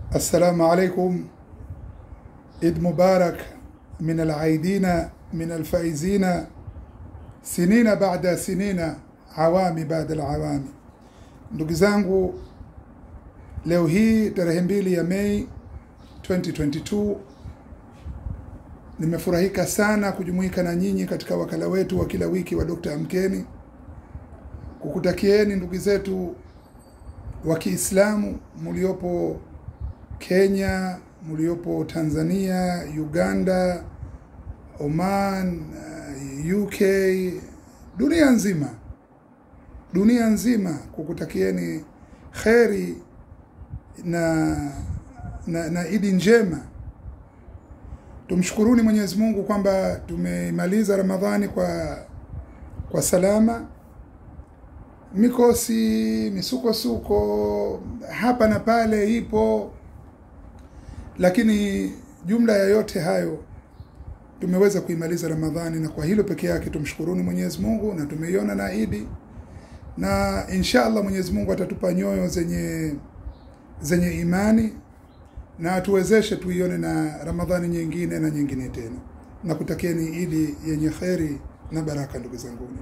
السلام عليكم عيد مبارك من العايدين من الفائزين سنين بعد سنين awami baada ya awami. Ndugu zangu, leo hii tarehe mbili ya Mei 2022 nimefurahika sana kujumuika na nyinyi katika wakala wetu wa kila wiki wa Dr. Amkeni, kukutakieni ndugu zetu wa Kiislamu mliopo Kenya, mliopo Tanzania, Uganda, Oman, UK, dunia nzima dunia nzima kukutakieni kheri na, na, na idi njema. Tumshukuruni Mwenyezi Mungu kwamba tumemaliza Ramadhani kwa kwa salama. Mikosi, misukosuko hapa na pale ipo, lakini jumla ya yote hayo tumeweza kuimaliza Ramadhani, na kwa hilo peke yake tumshukuruni Mwenyezi Mungu, na tumeiona na idi na insha Allah Mwenyezi Mungu atatupa nyoyo zenye zenye imani na atuwezeshe tuione na Ramadhani nyingine na nyingine tena. Na kutakieni idi yenye kheri na baraka, ndugu zanguni.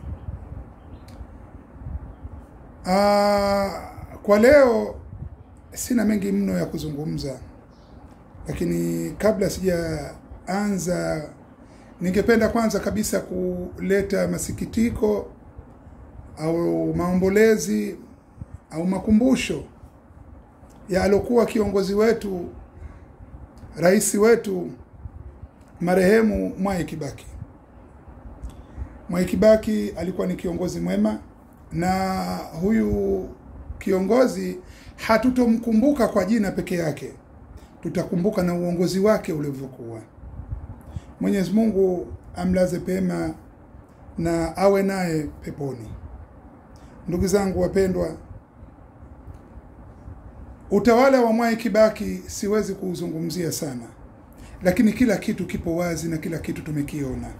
Kwa leo sina mengi mno ya kuzungumza, lakini kabla sijaanza, ningependa kwanza kabisa kuleta masikitiko au maombolezi au makumbusho ya alokuwa kiongozi wetu rais wetu marehemu Mwai Kibaki. Mwai Kibaki alikuwa ni kiongozi mwema, na huyu kiongozi hatutomkumbuka kwa jina peke yake, tutakumbuka na uongozi wake ulivyokuwa. Mwenyezi Mungu amlaze pema na awe naye peponi. Ndugu zangu wapendwa, utawala wa Mwai Kibaki siwezi kuuzungumzia sana, lakini kila kitu kipo wazi na kila kitu tumekiona.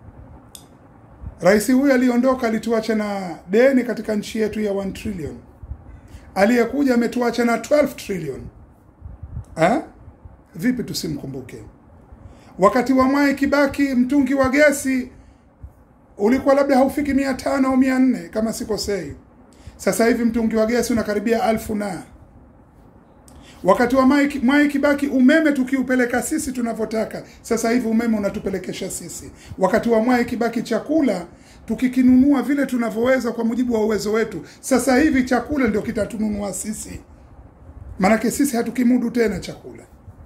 Rais huyu aliondoka, alituacha na deni katika nchi yetu ya 1 trillion. Aliyekuja ametuacha na 12 trillion. Ha? Vipi tusimkumbuke? Wakati wa Mwai Kibaki mtungi wa gesi ulikuwa labda haufiki mia tano au mia nne kama sikosei. Sasa hivi mtungi wa gesi unakaribia alfu na wakati wa Mwai Kibaki umeme tukiupeleka sisi tunavyotaka, sasa hivi umeme unatupelekesha sisi. Wakati wa Mwai Kibaki chakula tukikinunua vile tunavyoweza kwa mujibu wa uwezo wetu, sasa hivi chakula ndio kitatununua sisi, maanake sisi hatukimudu tena chakula.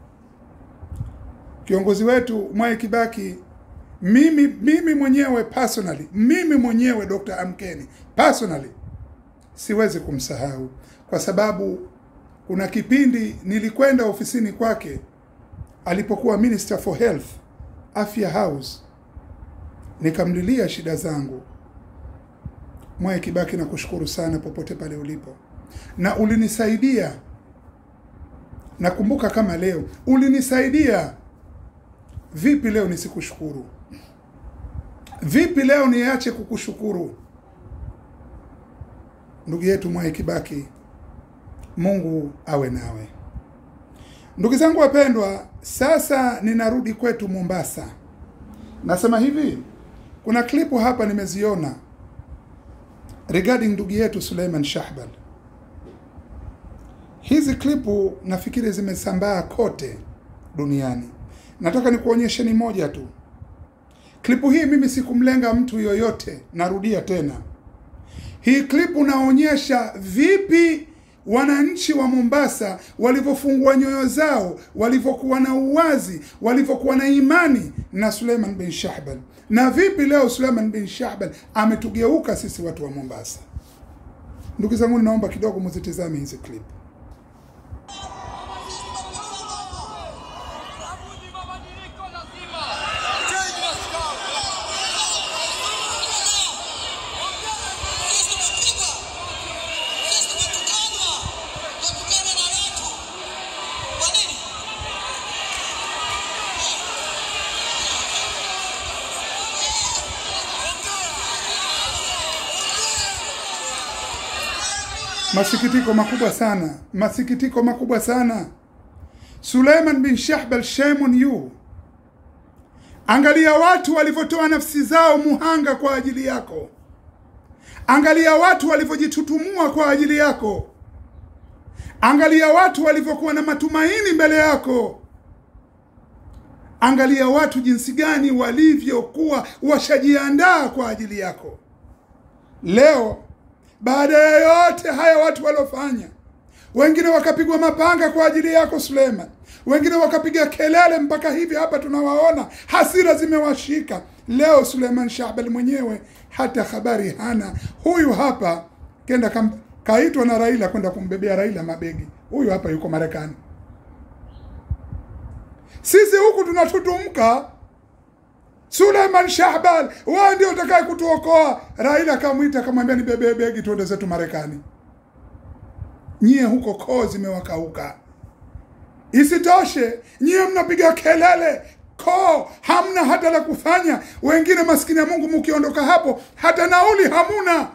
Kiongozi wetu Mwai Kibaki mimi mimi mwenyewe personally, mimi mwenyewe Dr. Amkeni personally siwezi kumsahau kwa sababu kuna kipindi nilikwenda ofisini kwake alipokuwa Minister for Health, Afya House, nikamlilia shida zangu. Mwai Kibaki, nakushukuru sana popote pale ulipo, na ulinisaidia. Nakumbuka kama leo, ulinisaidia. Vipi leo nisikushukuru? Vipi leo niache kukushukuru? Ndugu yetu Mwai Kibaki, Mungu awe nawe. Ndugu zangu wapendwa, sasa ninarudi kwetu Mombasa. Nasema hivi, kuna klipu hapa nimeziona regarding ndugu yetu Suleiman Shahbal. Hizi klipu nafikiri zimesambaa kote duniani. Nataka nikuonyesheni moja tu. Klipu hii mimi sikumlenga mtu yoyote, narudia tena. Hii klipu naonyesha vipi wananchi wa Mombasa walivyofungua nyoyo zao, walivyokuwa na uwazi, walivyokuwa na imani na Suleiman bin Shahbal, na vipi leo Suleiman bin Shahbal ametugeuka sisi watu wa Mombasa. Ndugu zangu, naomba kidogo muzitizame hizi klipu. Masikitiko makubwa sana, masikitiko makubwa sana. Suleiman bin Shahbal, shame on you. Angalia watu walivyotoa nafsi zao muhanga kwa ajili yako. Angalia watu walivyojitutumua kwa ajili yako. Angalia watu walivyokuwa na matumaini mbele yako. Angalia watu jinsi gani walivyokuwa washajiandaa kwa ajili yako. Leo baada ya yote haya watu waliofanya, wengine wakapigwa mapanga kwa ajili yako Suleiman, wengine wakapiga kelele mpaka hivi hapa tunawaona, hasira zimewashika. Leo Suleiman Shahbal mwenyewe hata habari hana. Huyu hapa kenda kam, kaitwa na Raila kwenda kumbebea Raila mabegi. Huyu hapa yuko Marekani. Sisi huku tunatutumka. Suleiman Shahbal, wewe ndio utakaye kutuokoa. Raila akamwita akamwambia, nibebee begi tuende zetu Marekani. Nyie huko koo zimewakauka. Isitoshe, nyie mnapiga kelele koo, hamna hata la kufanya. Wengine maskini ya Mungu, mkiondoka hapo hata nauli hamuna,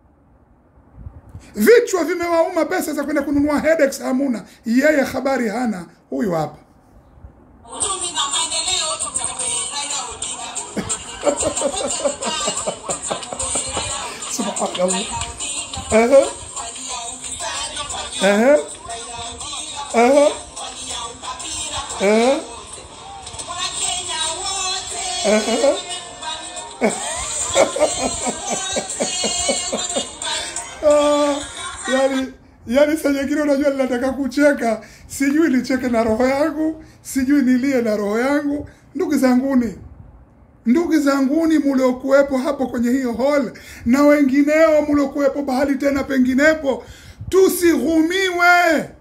vichwa vimewauma, pesa za kwenda kununua headaches hamuna. Yeye habari hana. Huyu hapa Uchumi na maendeleo tutambe Raila Odinga. subhanallah. Ehe, ehe, ehe, ehe, Wakenya wote ehe. Ah, yani yani saa nyingine unajua ninataka kucheka, sijui nicheke na roho yangu, sijui nilie na roho yangu. Ndugu zanguni, ndugu zanguni muliokuwepo hapo kwenye hiyo hall na wengineo muliokuwepo bahali tena penginepo, tusighumiwe,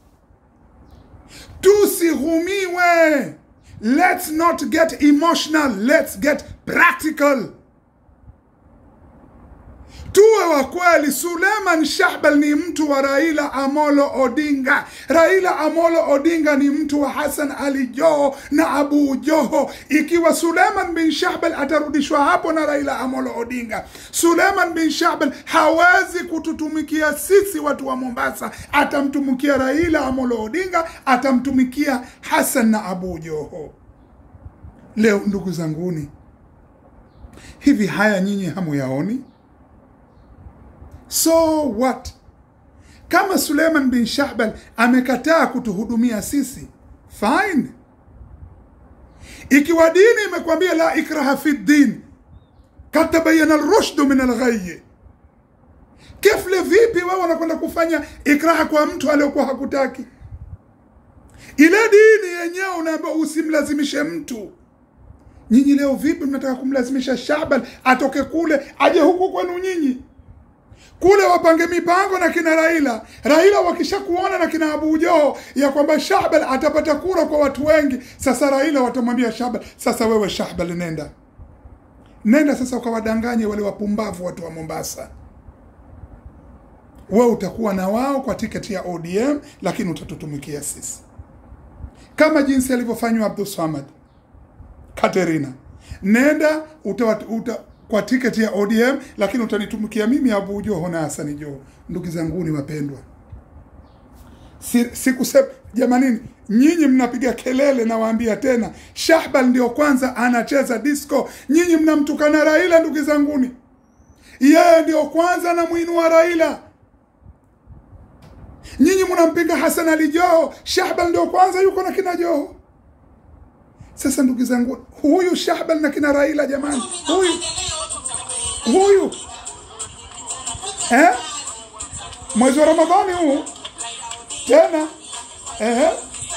tusighumiwe. Let's not get emotional, let's get practical. Tuwe wa kweli. Suleiman Shahbal ni mtu wa Raila Amolo Odinga. Raila Amolo Odinga ni mtu wa Hassan Ali Joho na Abu Joho. Ikiwa Suleiman bin Shahbal atarudishwa hapo na Raila Amolo Odinga, Suleiman bin Shahbal hawezi kututumikia sisi watu wa Mombasa, atamtumikia Raila Amolo Odinga, atamtumikia Hassan na Abu Joho. Leo ndugu zanguni, hivi haya nyinyi hamuyaoni? So what? Kama Suleiman bin Shahbal amekataa kutuhudumia sisi, fine. Ikiwa dini imekwambia la ikraha fi din, kad tabayana alrushdu min alghayy, kefle vipi wewe unakwenda kufanya ikraha kwa mtu aliyokuwa hakutaki? Ile dini yenyewe unaambiwa usimlazimishe mtu. Nyinyi leo vipi mnataka kumlazimisha Shahbal atoke kule aje huku kwenu nyinyi? kule wapange mipango na kina Raila. Raila wakisha kuona na kina Abu Joho ya kwamba Shahbal atapata kura kwa watu wengi, sasa Raila watamwambia Shahbal, sasa wewe Shahbal, nenda nenda sasa ukawadanganye wale wapumbavu watu wa Mombasa. Wewe utakuwa na wao kwa tiketi ya ODM, lakini utatutumikia sisi kama jinsi alivyofanywa Abdul Samad Katerina. Nenda uta, uta, kwa tiketi ya ODM lakini utanitumikia mimi Abu Joho na Hassan Joho. Ndugu zanguni wapendwa, si, sikusema jamanini, nyinyi mnapiga kelele, nawaambia tena, Shahbal ndio kwanza anacheza disco, nyinyi mnamtukana Raila. Ndugu zanguni, yeye ndio kwanza anamuinua Raila, nyinyi mnampinga Hassan Ali Joho, Shahbal ndio kwanza yuko na kina Joho. Sasa ndugu zangu, huyu Shahbal na kina Raila, jamani, huyu huyu eh? mwezi wa Ramadhani huu tena eh?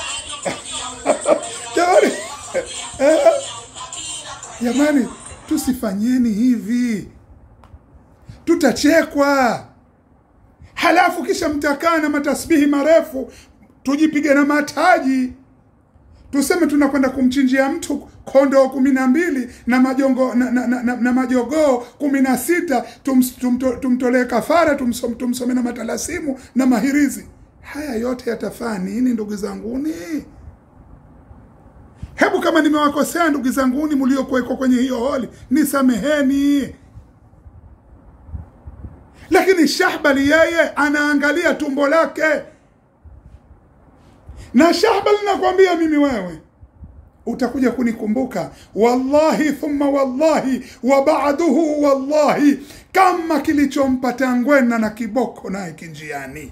jamani eh? jamani, tusifanyeni hivi, tutachekwa. Halafu kisha mtakaa na matasbihi marefu, tujipige na mataji tuseme tunakwenda kumchinjia mtu kondoo kumi na mbili na majongo na, na, na, na, na majogoo kumi na sita tums, tumto, tumtolee kafara tumsom, tumsome na matalasimu na mahirizi. Haya yote yatafaa nini ndugu zanguni? Hebu kama nimewakosea ndugu zanguni mliokuwekwa kwenye hiyo holi, nisameheni. Lakini Shahbali yeye anaangalia tumbo lake na Shahbal, nakwambia mimi wewe utakuja kunikumbuka wallahi thumma wallahi wa ba'duhu wallahi, kama kilichompata Ngwena na Kiboko naye kinjiani,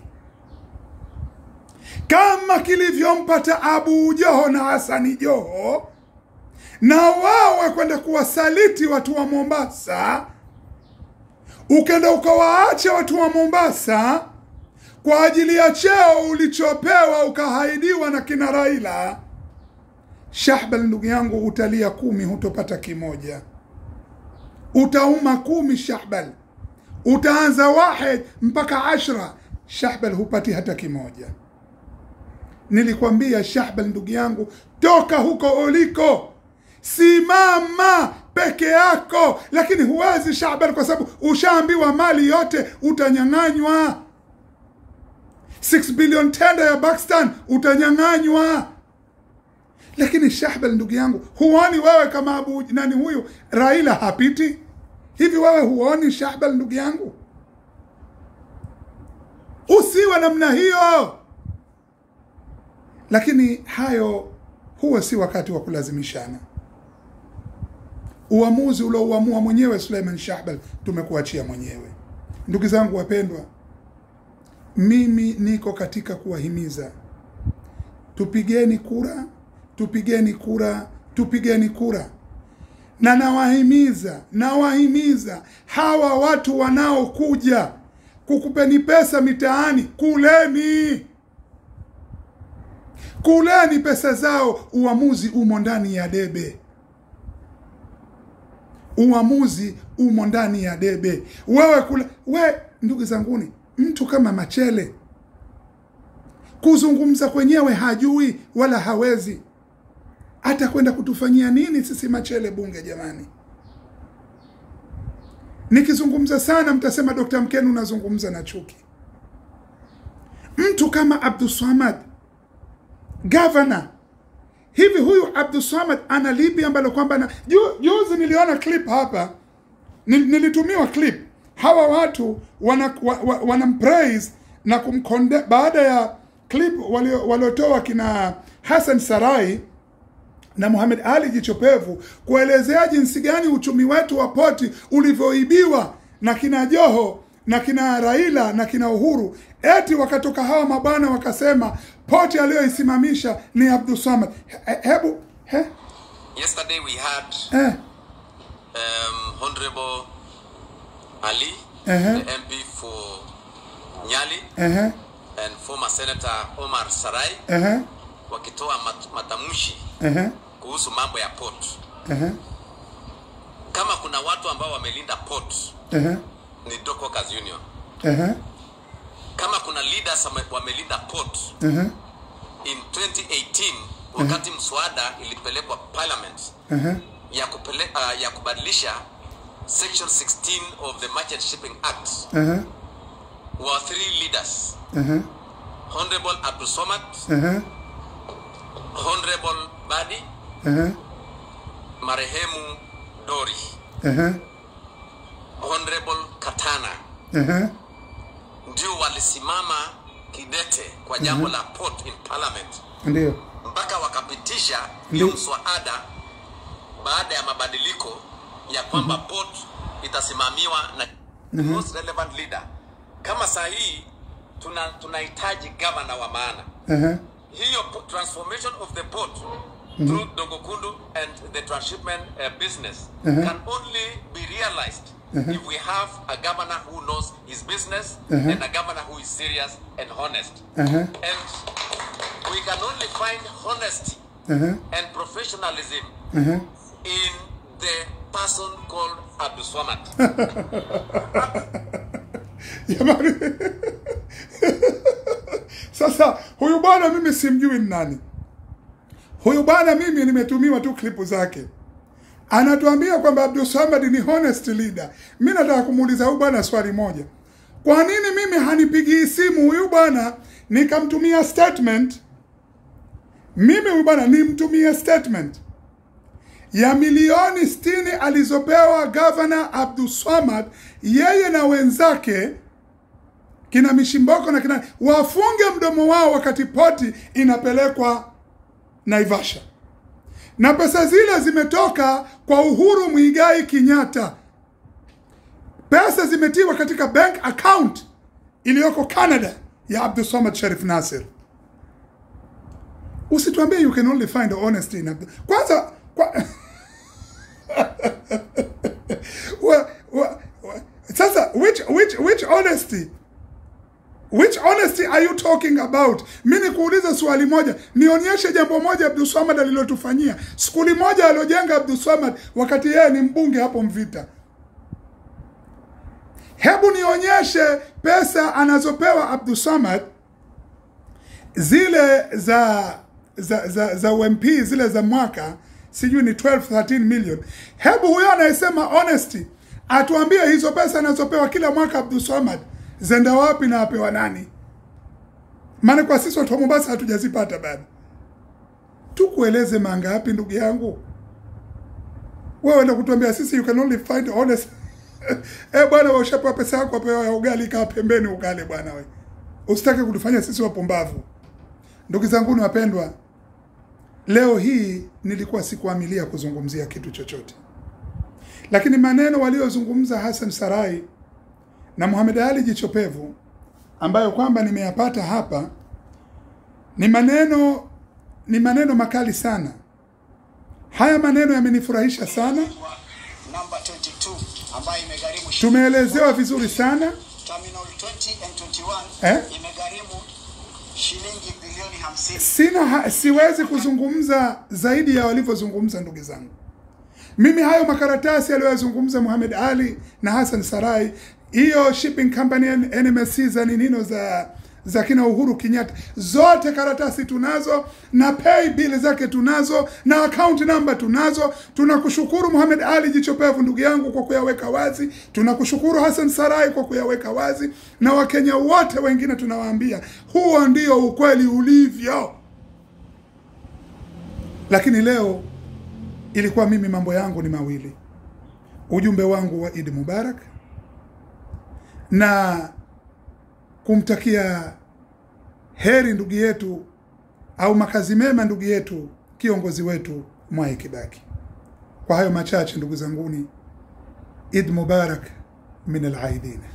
kama kilivyompata Abu Joho na Hasani Joho, na wawe kwenda kuwasaliti watu wa Mombasa, ukenda ukawaacha watu wa Mombasa kwa ajili ya cheo ulichopewa ukahaidiwa na kina Raila. Shahbal, ndugu yangu, utalia kumi, hutopata kimoja. Utauma kumi Shahbal, utaanza wahid mpaka ashra, Shahbal hupati hata kimoja. Nilikwambia Shahbal, ndugu yangu, toka huko uliko, simama peke yako, lakini huwezi Shahbal, kwa sababu ushaambiwa mali yote utanyang'anywa. 6 billion tenda ya Pakistan utanyang'anywa. Lakini Shahbal, ndugu yangu, huoni wewe kama Abu nani huyu Raila hapiti hivi? Wewe huoni Shahbal, ndugu yangu? Usiwe namna hiyo. Lakini hayo huwa si wakati wa kulazimishana. Uamuzi uliouamua mwenyewe Suleiman Shahbal tumekuachia mwenyewe. Ndugu zangu wapendwa, mimi niko katika kuwahimiza tupigeni kura, tupigeni kura, tupigeni kura, na nawahimiza, nawahimiza hawa watu wanaokuja kukupeni pesa mitaani, kuleni, kuleni pesa zao. Uamuzi umo ndani ya debe, uamuzi umo ndani ya debe. Wewe kule, we ndugu zanguni, mtu kama Machele kuzungumza kwenyewe hajui wala hawezi, atakwenda kutufanyia nini sisi Machele bunge? Jamani, nikizungumza sana mtasema Dr. Mkenu unazungumza na chuki. Mtu kama Abdulswamad gavana hivi, huyu Abdulswamad ana lipi ambalo kwamba na ju, juzi niliona clip hapa, nil, nilitumiwa clip hawa watu wana, wa, wa, wanampraise na kumkonde baada ya clip waliotoa kina Hassan Sarai na Muhammad Ali Jichopevu kuelezea jinsi gani uchumi wetu wa poti ulivyoibiwa na kina Joho na kina Raila na kina Uhuru, eti wakatoka hawa mabwana wakasema poti aliyoisimamisha ni Abdul Samad. He, hebu he, Yesterday we had eh, um, Honorable Ali, Uh-huh. the MP for Nyali, eh, and former Senator Omar Sarai eh, wakitoa mat matamshi eh, kuhusu mambo ya port. eh, Kama kuna watu ambao wamelinda port eh, ni Dock Workers Union. eh, Kama kuna leaders wame- wamelinda port eh, in 2018 wakati mswada ilipelekwa parliament eh, ya, kupele, uh, ya kubadilisha section 16 of the Merchant Shipping Act eh, were three leaders eh, Honorable Abdul Somad, eh, Honorable Badi, eh, marehemu Dori, eh, Honorable Katana eh, ndio walisimama kidete kwa jambo la port in parliament ndio mpaka wakapitisha hiyo Ndio. mswada baada ya mabadiliko ya kwamba port itasimamiwa na most relevant leader. Kama saa hii tuna tunahitaji gavana wa maana eh, hiyo po- transformation of the port through Dongokundu and the transshipment uh, business can only be realized if we have a governor who knows his business and a governor who is serious and honest. eh, And we can only find honesty eh, and professionalism eh. in the person called Abdul Swamad. Jamani, sasa huyu bwana mimi simjui ni nani huyu bwana. Mimi nimetumiwa tu klipu zake, anatuambia kwamba Abdul Samad ni honest leader. Mi nataka kumuuliza huyu bwana swali moja, kwa nini mimi hanipigii simu huyu bwana nikamtumia statement? Mimi huyu bwana nimtumie statement ya milioni 60 alizopewa gavana Abdul Swamad yeye na wenzake kina Mishimboko na kina wafunge mdomo wao wakati poti inapelekwa Naivasha, na pesa zile zimetoka kwa Uhuru Muigai Kenyatta. Pesa zimetiwa katika bank account iliyoko Canada ya Abdulsamad Sharif Nasir. Usituambie you can only find honesty in Abdul. Kwanza kwa... wa, wa, wa, sasa which which which honesty which honesty are you talking about mi nikuuliza swali moja nionyeshe jambo moja abdulswamad alilotufanyia skuli moja aliojenga abdulswamad wakati yeye ni mbunge hapo mvita hebu nionyeshe pesa anazopewa abdulsamad zile za za za, za ump zile za mwaka sijui ni 12 13 million hebu huyo anayesema honesty atuambie hizo pesa anazopewa kila mwaka abdulsamad zenda wapi na apewa nani maana kwa sisi watu wa mombasa hatujazipata bado tukueleze mangapi ndugu yangu wewe enda kutuambia sisi you can only find honest eh bwana wewe ushapewa pesa yako apewa ya ugali kaa pembeni ukale bwana we usitake kutufanya sisi wapumbavu ndugu zangu wapendwa leo hii nilikuwa sikuamilia kuzungumzia kitu chochote lakini maneno waliozungumza Hassan Sarai na Muhammad Ali Jichopevu ambayo kwamba nimeyapata hapa ni maneno ni maneno makali sana. Haya maneno yamenifurahisha sana, namba 22 ambayo imegharimu shi- tumeelezewa vizuri sana. terminal 20 and 21 Eh? imegharimu shilingi bilioni 50 Sina ha, siwezi kuzungumza zaidi ya walivyozungumza ndugu zangu. Mimi hayo makaratasi aliyoyazungumza Muhammad Ali na Hassan Sarai, hiyo shipping company NMSC za ninino za za kina Uhuru Kenyatta, zote karatasi tunazo na pay bill zake tunazo na account number tunazo. Tunakushukuru Muhammad Ali Jichopevu ndugu yangu kwa kuyaweka wazi, tunakushukuru Hassan Sarai kwa kuyaweka wazi, na Wakenya wote wengine tunawaambia huo ndio ukweli ulivyo. Lakini leo ilikuwa mimi mambo yangu ni mawili, ujumbe wangu wa Idi Mubarak na kumtakia heri ndugu yetu au makazi mema ndugu yetu kiongozi wetu Mwai Kibaki. Kwa hayo machache ndugu zanguni, Id Mubarak min al-aidin.